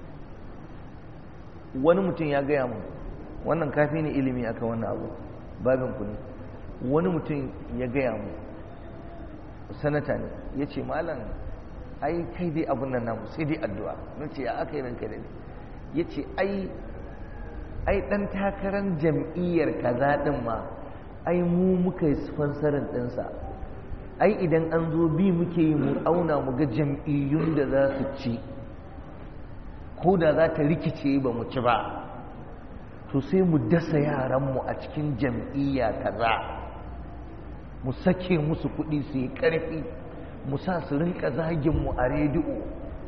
wani mutum ya gaya mu wannan kafi ne ilimi aka wannan abu babin ku ne wani mutum ya gaya mu sanata ne ya ce malam ai kai dai abun nan namu sai dai addu'a na ce ya aka yi ranka da ya ce ai ai ɗan takarar jam'iyyar kaza ɗin ma ai mu muka yi sponsorin ɗinsa ai idan an zo bi muke yi mu auna mu ga jam'iyyun da za su ci ko da za ta rikice ba mu ci ba to sai mu dasa yaranmu a cikin jam'iyya kaza mu sake musu kuɗi su yi ƙarfi mu sa su rinka zaginmu a rediyo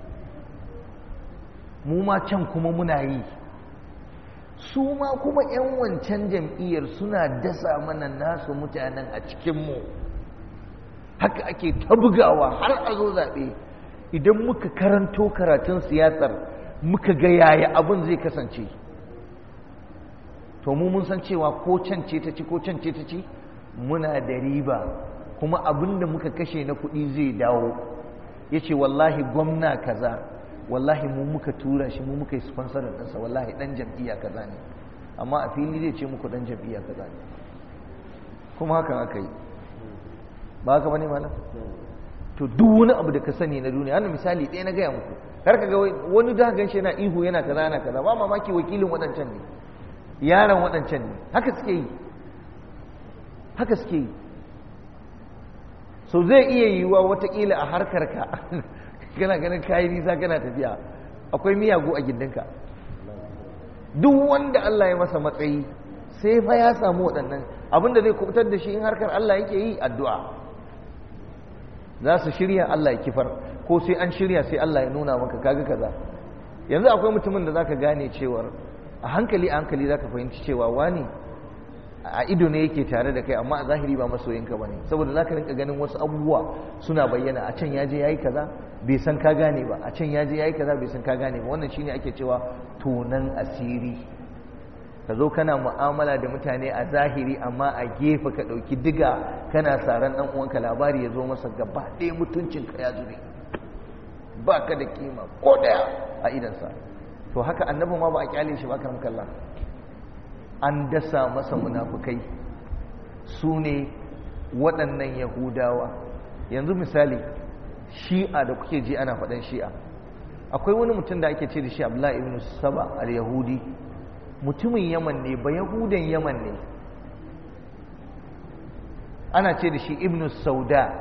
mu ma can kuma muna yi su ma kuma 'yan wancan jam'iyyar suna dasa mana nasu mutanen a cikinmu haka ake ta bugawa har a zo zaɓe idan muka karanto karatun siyasar muka ga yaya abin zai kasance to mu mun san cewa ko can ce ta ci ko can ce ta ci muna da riba kuma abin da muka kashe na kuɗi zai dawo ya ce wallahi gwamna kaza wallahi mu muka tura shi mu muka yi sponsorin ɗinsa wallahi ɗan jam'iyya kaza ne amma a fili zai ce muku ɗan jam'iyya kaza ne kuma hakan aka yi ba haka bane malam to duk wani abu da ka sani na duniya wannan misali ɗaya na gaya muku kar ka ga wani da ganshi yana ihu yana kaza yana kaza ba mamaki wakilin waɗancan ne yaron waɗancan ne haka suke yi haka suke yi so zai iya yiwuwa watakila a harkar ka kana ganin kayi nisa kana tafiya akwai miyagu a gindinka duk wanda Allah ya masa matsayi sai fa ya samu waɗannan abinda zai kubutar da shi in harkar Allah yake yi addu'a za su shirya Allah ya kifar ko sai an shirya sai Allah ya nuna maka kaga kaza yanzu akwai mutumin da zaka gane cewar a hankali a hankali zaka fahimci cewa wani a ido ne yake tare da kai amma a zahiri ba masoyinka bane saboda zaka rinka ganin wasu abubuwa suna bayyana a can yaje yayi kaza bai san ka gane ba a can yaje yayi kaza bai san ka gane ba wannan shine ake cewa tonan asiri ka zo kana mu'amala da mutane a zahiri amma a gefe ka ɗauki diga kana saran ɗan uwanka labari ya zo masa gaba ɗaya mutuncinka ya zube ba ka da kima ko ɗaya a idansa to haka annabi ma ba a kyale shi ba kan kalla an dasa masa munafukai su ne waɗannan yahudawa yanzu misali shi'a da kuke ji ana faɗan shi'a akwai wani mutum da ake ce da shi abdullahi ibn saba al-yahudi mutumin yaman ne ba yahudan yaman ne ana ce da shi ibnu sauda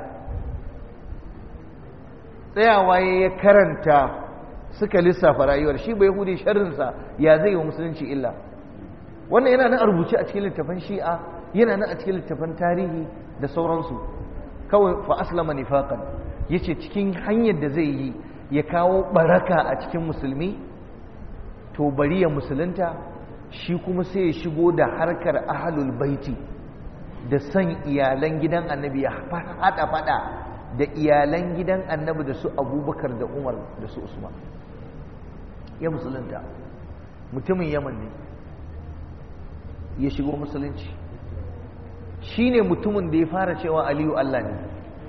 tsayawa ya karanta suka lissafa rayuwar shi ba yahudi sharrinsa ya zai wa musulunci illa wannan yana nan a rubuce a cikin littafan shi'a yana nan a cikin littafan tarihi da sauransu kawai fa aslama nifaqan yace cikin hanyar da zai yi ya kawo baraka a cikin musulmi to bari ya musulunta shi kuma sai ya shigo da harkar ahlul baiti da san iyalan gidan annabi ya hada fada da iyalan gidan annabi da su abubakar da umar da su usman ya musulunta mutumin yaman ne ya shigo musulunci shi ne mutumin da ya fara cewa aliyu allah ne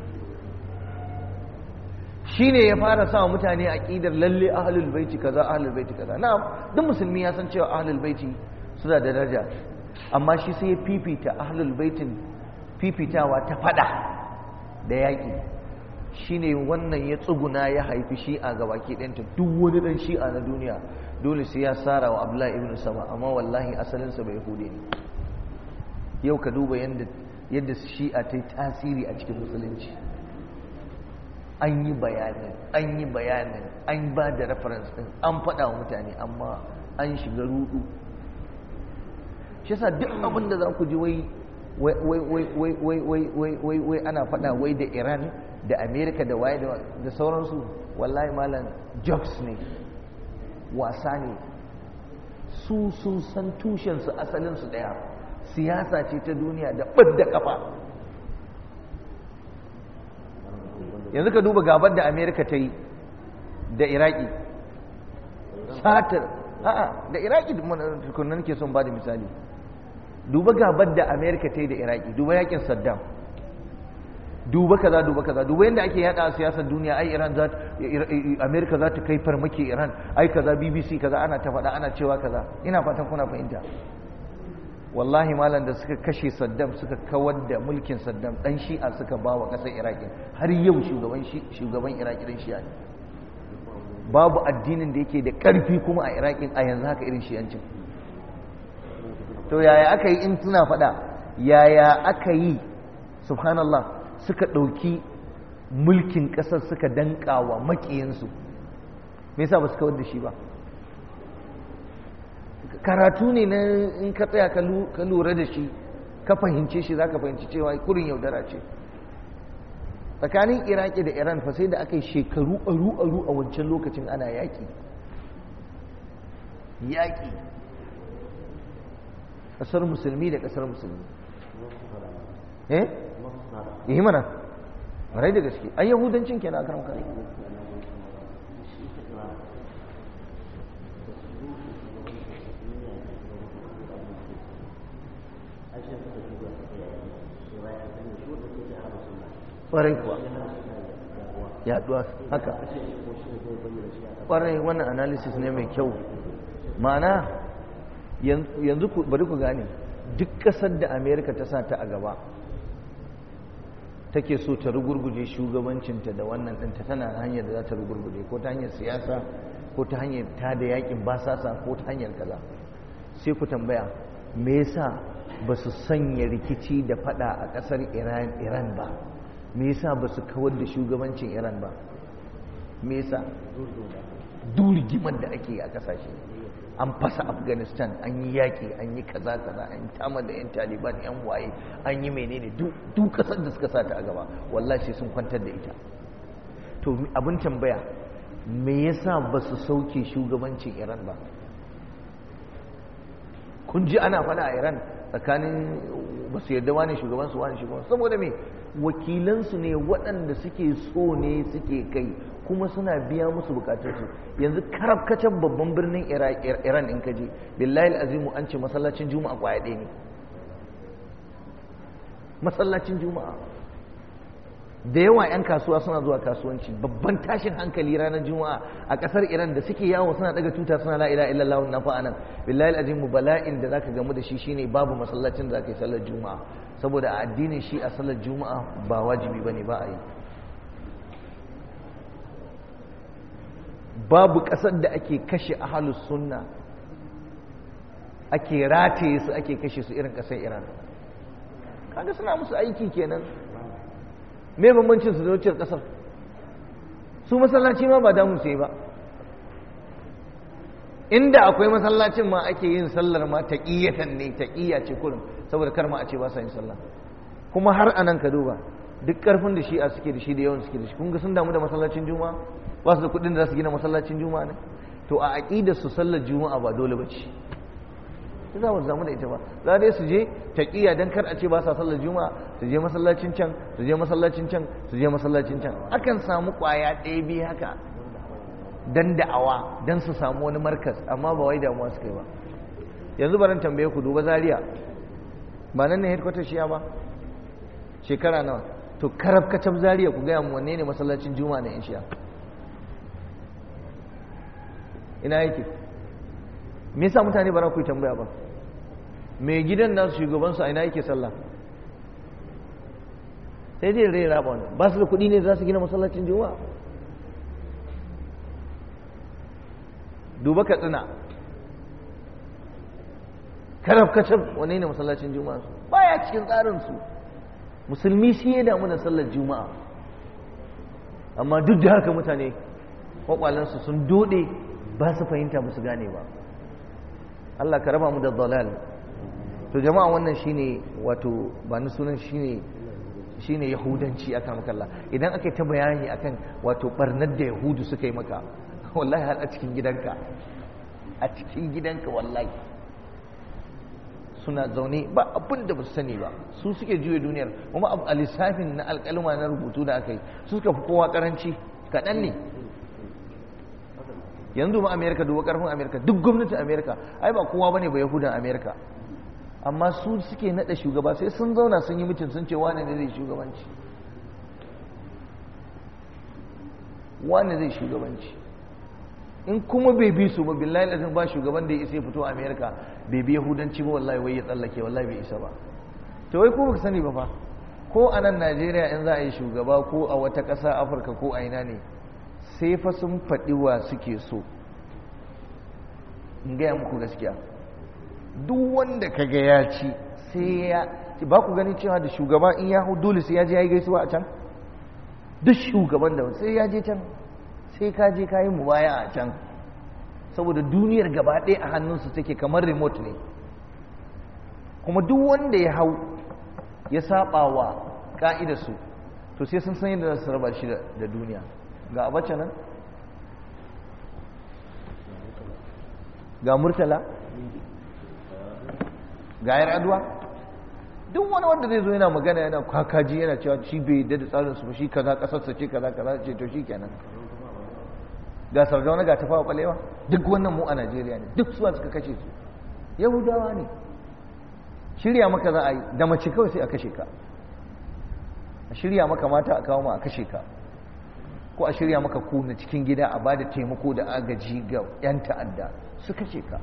shi ne ya fara sa mutane a ƙidar lalle ahalul baiti kaza ahalul baiti kaza na duk musulmi ya san cewa ahalul baiti suna da daraja amma shi sai ya fifita ahalul baitin fifitawa ta fada da yaƙi shi ne wannan ya tsuguna ya haifi shi'a ga baki ɗanta duk wani ɗan shi'a na duniya dole sai ya tsara wa abdullahi ibn sama amma wallahi asalinsa bai hude ne yau ka duba yadda shi'a ta yi tasiri a cikin musulunci an yi bayanin an yi bayanin an ba da reference ɗin an faɗa wa mutane amma an shiga rudu shi yasa duk abin da za ku ji wai wai ana faɗa wai da iran da amerika da waye da sauransu wallahi malam jokes ne wasa ne su sun san tushensu asalinsu ɗaya siyasa ce ta duniya da ɓadda kafa yanzu ka duba gabar da amerika ta yi da iraki satar a'a da iraki tukunan ke son ba da misali duba gabar da amerika ta yi da iraki duba yakin saddam duba kaza duba kaza duba yadda ake yada a siyasar duniya ai iran za amerika za ta kai farmaki iran ai kaza bbc kaza ana ta faɗa ana cewa kaza ina fatan kuna fahimta wallahi malam da suka kashe saddam suka kawar da mulkin saddam dan shi'a suka ba wa ƙasar iraki har yau shugaban shugaban iraki dan shi'a ne babu addinin da yake da ƙarfi kuma a iraki a yanzu haka irin shi'ancin to yaya aka yi in suna faɗa yaya aka yi subhanallah suka ɗauki mulkin ƙasar suka danƙa wa maƙiyansu me yasa ba su kawar da shi ba karatu ne na in ka tsaya ka lura da shi ka fahimce shi za ka fahimci cewa kurin yaudara ce tsakanin iraki da iran fa sai da aka yi shekaru aru-aru a wancan lokacin ana yaƙi yaƙi ƙasar musulmi da ƙasar musulmi eh yi mana marai da gaske an yahudancin kenan a karan kare ƙwarai kuwa yaduwa haka ƙwarai wannan analysis ne mai kyau ma'ana yanzu bari ku gane duk ƙasar da amerika ta sa ta a gaba take so ta rugurguje shugabancinta da wannan ɗinta tana hanyar da za ta rugurguje ko ta hanyar siyasa ko ta hanyar ta da yakin basasa ko ta hanyar kaza sai ku tambaya me yasa ba su sanya rikici da fada a ƙasar iran ba me yasa ba su kawar da shugabancin iran ba me yasa durgimar da ake a kasashe an fasa afghanistan an yi yaƙi an yi kaza kaza an tama da 'yan taliban 'yan waye an yi menene duk kasar da suka sa ta a gaba wallahi sai sun kwantar da ita to abin tambaya me yasa ba su sauke shugabancin iran ba kun ji ana faɗa a iran tsakanin ba su yarda wani shugabansu wani shugabansu saboda me wakilansu ne waɗanda suke so ne suke kai kuma suna biya musu bukatarsu yanzu karafkacin babban birnin iran in kaje billahi azimu an ce masallacin juma'a kwaya ɗaya ne masallacin juma'a da yawa 'yan kasuwa suna zuwa kasuwanci babban tashin hankali ranar juma'a a kasar iran da suke yawo suna daga tuta suna la ila illallah na fa'anan billahi azimu bala'in da zaka gamu da shi shine babu masallacin da zaka yi sallar juma'a saboda a addinin shi a sallar juma'a ba wajibi bane ba a yi babu kasar da ake kashe ahlus sunna ake rataye su ake kashe su irin ƙasar iran kaga suna musu aiki kenan me bambancin su da wacce ƙasar su masallaci ma ba damu sai ba inda akwai masallacin ma ake yin sallar ma taqiyatan ne taqiya ce kullum saboda kar ma a ce ba sa yin sallah kuma har anan ka duba duk karfin da shi'a suke da shi da yawan suke da shi kun ga sun damu da masallacin juma'a ba su da kuɗin da za su gina masallacin juma'a ne to a aqidar su sallar juma'a ba dole ba ce za mu zamu da ita ba za dai su je taqiya dan kar a ce ba sa sallar juma'a su je masallacin can su je masallacin can su je masallacin can akan samu kwaya ɗaya biyu haka dan da'awa dan su samu wani markas amma ba wai damuwa suka yi ba yanzu baran tambaye ku duba zaria ba nan ne headquarter shiya ba shekara nawa to karab kacab zaria ku gaya mu wanne ne masallacin juma'a na yan shiya ina yake me yasa mutane ba za ku yi tambaya ba mai gidan nasu shugabansu a ina yake sallah sai dai rai raba wani ba su da kuɗi ne za su gina masallacin juma'a duba katsina karaf kacab wane ne masallacin juma'a su baya cikin tsarinsu musulmi shi ya damu da sallar juma'a amma duk da haka mutane kwakwalensu sun dode ba su fahimta ba su gane ba Allah ka raba mu da dalal to jama'a wannan shine wato ba ni sunan shine shine yahudanci aka maka Allah idan aka yi ta bayani akan wato barnar da yahudu suka yi maka wallahi har a cikin gidanka a cikin gidanka wallahi suna zaune ba abin da ba su sani ba su suke juya duniyar kuma a lissafin na alƙalma na rubutu da aka yi su suka fi kowa karanci kaɗan ne yanzu ma amerika duba ƙarfin amerika duk gwamnatin amerika ai ba kowa bane ba yahudan amerika amma su suke naɗa shugaba sai sun zauna sun yi mutum sun ce wane ne zai shugabanci wane zai shugabanci in kuma bai bi su ba billahi lazim ba shugaban da ya isa ya fito a amerika bai bi yahudanci ba wallahi wai ya tsallake wallahi bai isa ba to wai ko baka sani ba fa ko a nan najeriya in za a yi shugaba ko a wata ƙasa afirka ko a ina ne sai fa sun faɗi wa suke so in gaya muku gaskiya duk wanda ka ga ya ci sai ya ba ku gani cewa da shugaba in ya hau dole sai ya je ya yi gaisuwa a can duk shugaban da sai ya je can sai ka je ka yi mubaya a can saboda duniyar gaba ɗaya a hannunsu take kamar remote ne kuma duk wanda ya hau ya saba wa ka'idarsu to sai sun san yadda za su raba shi da duniya ga abacha nan ga murtala ga yar aduwa duk wani wanda zai zo yana magana yana kwakaji yana cewa shi bai yadda da tsarin su shi kaza kasarsa ce kaza kaza ce to shi kenan ga sardauna ga tafawa kwalewa duk wannan mu a najeriya ne duk suwa suka kashe su yahudawa ne shirya maka za a yi da mace kawai sai a kashe ka a shirya maka mata a kawo ma a kashe ka ko a shirya maka ku na cikin gida a ba da taimako da agaji ga 'yan ta'adda su kashe ka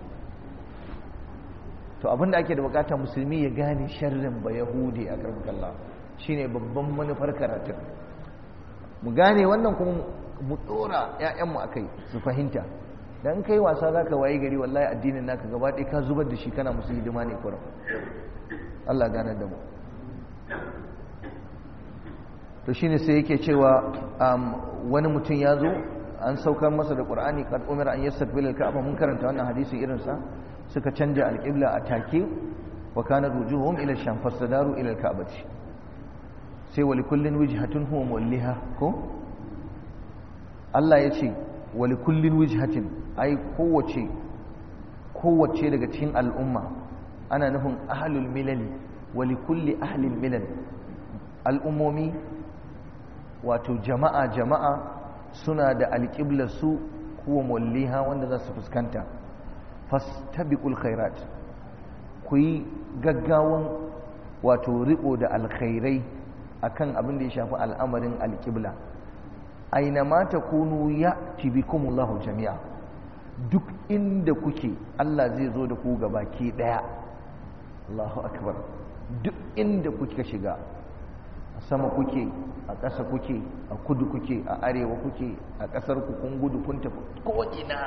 to abinda ake da bukatar musulmi ya gane sharrin ba yahudi a karfin kalla shine babban manufar karatun mu gane wannan kuma mu dora 'ya'yanmu a kai su fahimta dan kai wasa za ka waye gari wallahi addinin naka gaba ɗaya ka zubar da shi kana musu hidima ne kurum Allah gane da mu to shine sai yake cewa wani mutum ya zo an saukar masa da qur'ani kad umira an yastaqbil al-ka'ba mun karanta wannan hadisi irin sa suka canja al-qibla a take wa kana rujuhum ila sham fasadaru ila al-ka'bati sai wa likullin wijhatun huwa muwalliha ko Allah ya ce wa likullin wijhatin ai kowace kowace daga cikin al'umma ana nufin ahlul milal wa likulli ahlil milal al'ummomi wato jama'a jama'a suna da alƙiblar su kuwa mulliha wanda za su fuskanta fastabiqul khairat ku yi gaggawan wato riko da alkhairai akan abin da ya shafi al'amarin alƙibla aina ma takunu ya'ti bikumullahu jami'a duk inda kuke Allah zai zo da ku gabaki daya Allahu akbar duk inda kuke shiga a sama kuke a ƙasa kuke a kudu kuke a arewa kuke a ƙasar ku kun gudu kun tafi ko'ina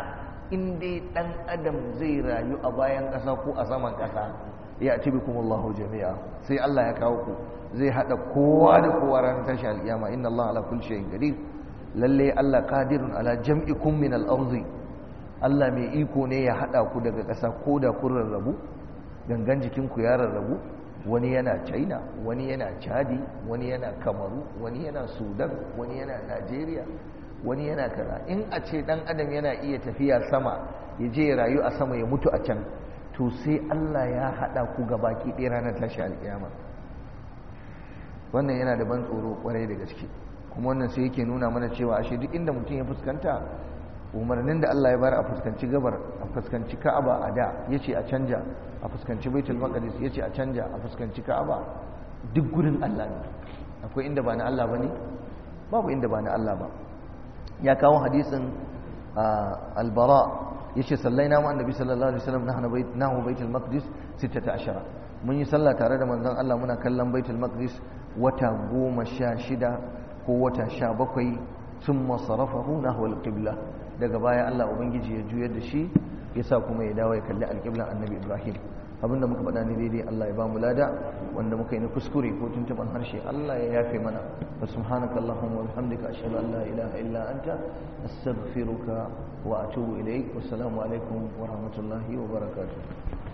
in dai dan adam zai rayu a bayan ƙasa ko a saman ƙasa ya ci bikum Allahu jami'a sai Allah ya kawo ku zai hada kowa da kowa ranar tashi alƙiyama inna Allah ala kulli shay'in qadir lalle Allah qadirun ala jam'ikum min al-ardi Allah mai iko ne ya hada ku daga ƙasa ko da kun rarrabu gangan jikin ku ya rarrabu wani yana China wani yana Chadi wani yana Kamaru wani yana Sudan wani yana Najeriya wani yana kaza in a ce dan adam yana iya tafiya sama ya je ya rayu a sama ya mutu a can to sai Allah ya haɗa ku ga baki ɗaya ranar tashi alƙiyama wannan yana da ban tsoro kwarai da gaske kuma wannan sai yake nuna mana cewa ashe duk inda mutum ya fuskanta umarnin da Allah ya bayar a fuskanci gabar a fuskanci Ka'aba a da yace a canja a fuskanci Baitul Maqdis yace a canja a fuskanci Ka'aba duk gurin Allah ne akwai inda ba na Allah bane babu inda ba na Allah ba ya kawo hadisin albara yace sallaina ma annabi sallallahu alaihi wasallam nahnu bait nahu baitul maqdis 16 mun yi sallah tare da manzon Allah muna kallon baitul maqdis wata goma sha shida ko wata sha bakwai thumma sarafahu nahwa alqibla daga baya Allah ubangiji ya juyar da shi yasa kuma ya dawo ya kalli alqiblan annabi Ibrahim abinda muka faɗa ni daidai Allah ya ba mu lada wanda muka yi na kuskure ko tuntuban harshe Allah ya yafe mana wa subhanaka allahumma wa bihamdika ashhadu an la ilaha illa anta astaghfiruka wa atubu ilaik wassalamu alaikum wa rahmatullahi wa barakatuh